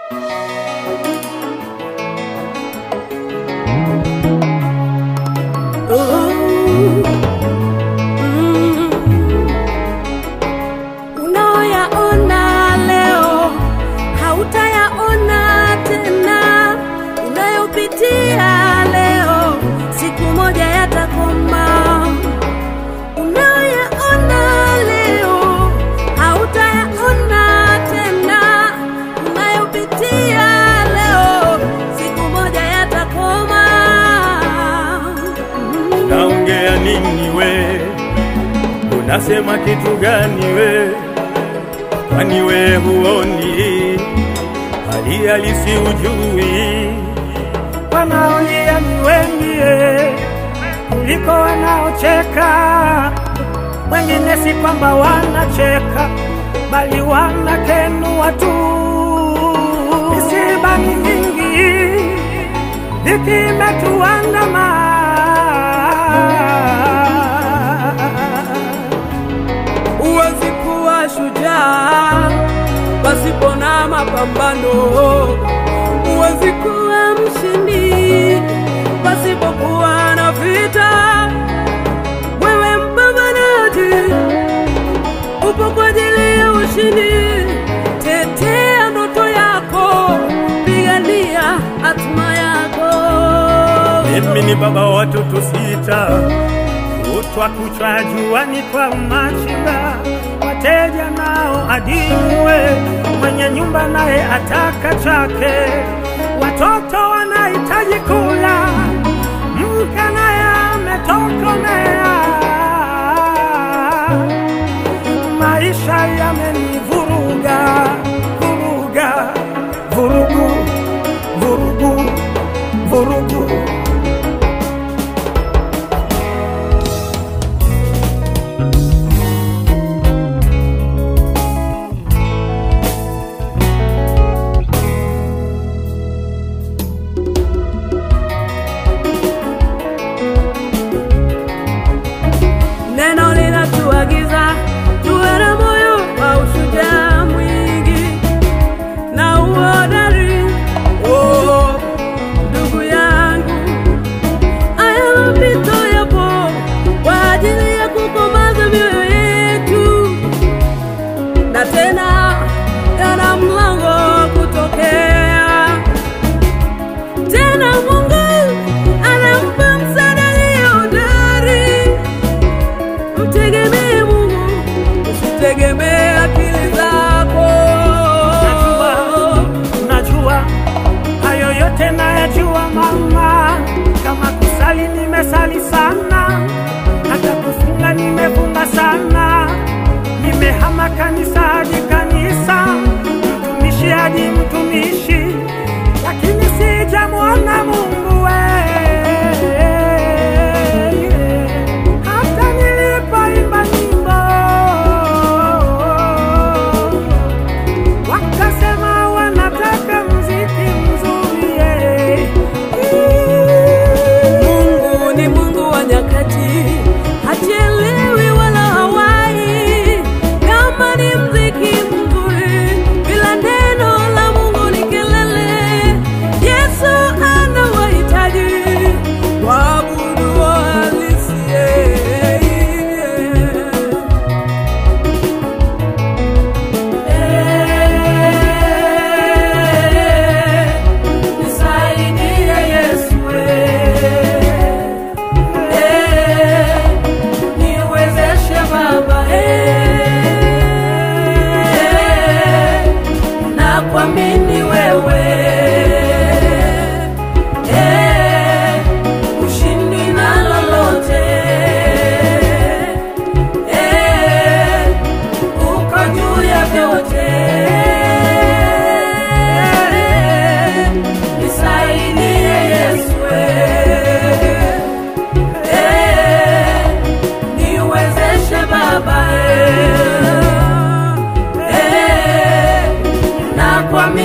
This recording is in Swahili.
Unaoyaona leo hautayaona tena, unayopitia leo siku moja yatakoma. Unayoyaona leo hautayaona tena, unayopitia leo siku moja yatakoma. Naongea nini we? Unasema kitu gani we? Kwani we huoni hali halisi ujui? wanaolia ni wengi eh, kuliko wanaocheka. Wengine si kwamba wanacheka, bali wanakenua tu. Misiba ni mingi, dhiki imetuandama. Huwezi kuwa shujaa pasipo na mapambano. Huwezi kuwa mshindi pasipokuwa na vita. Wewe mpambanaji, upo kwa ajili ya ushindi. Tetea ndoto yako, pigania hatima yako. Mimi ni baba wa watoto sita, kutwa kuchwa juani kwa machinga, wateja nao adimwe, mwenye nyumba naye ataka chake, watoto wanahitaji kula, mke naye ametokomea. Maisha yamenivuruga vuruga, vurugu vurugu vurugu Neno linatuagiza tuwe na moyo wa ushujaa mwingi na uhodari. Oh, ndugu yangu, haya mapito yapo kwa ajili ya kukomaza mioyo yetu, na tena yana mlango wa kutokea tena. Mungu anampa msaada aliye hodari. Mtegemee Mungu, usitegemee akili zako. Najua, najua hayo yote nayajua mama, kama kusali nimesali sana, hata kufunga nimefunga sana, nimehama kanisa hadi kanisa, mtumishi hadi mtumishi, lakini sijamwona Mungu we. Hata nilipoimba nyimbo wakasema wanataka mziki mzuri eh. Mungu ni Mungu wa nyakati, hachelewi wala hawai. Kama ni mziki mzuri, bila neno la Mungu ni kelele. Yesu anawahitaji waabudu halisi. Nisaidie Yesu, niwezeshe Baba, na kuamini wewe, ushindi na lolote, uko juu ya vyote. Nisaidie Yesu, eh, niwezeshe Baba, eh, na kuamini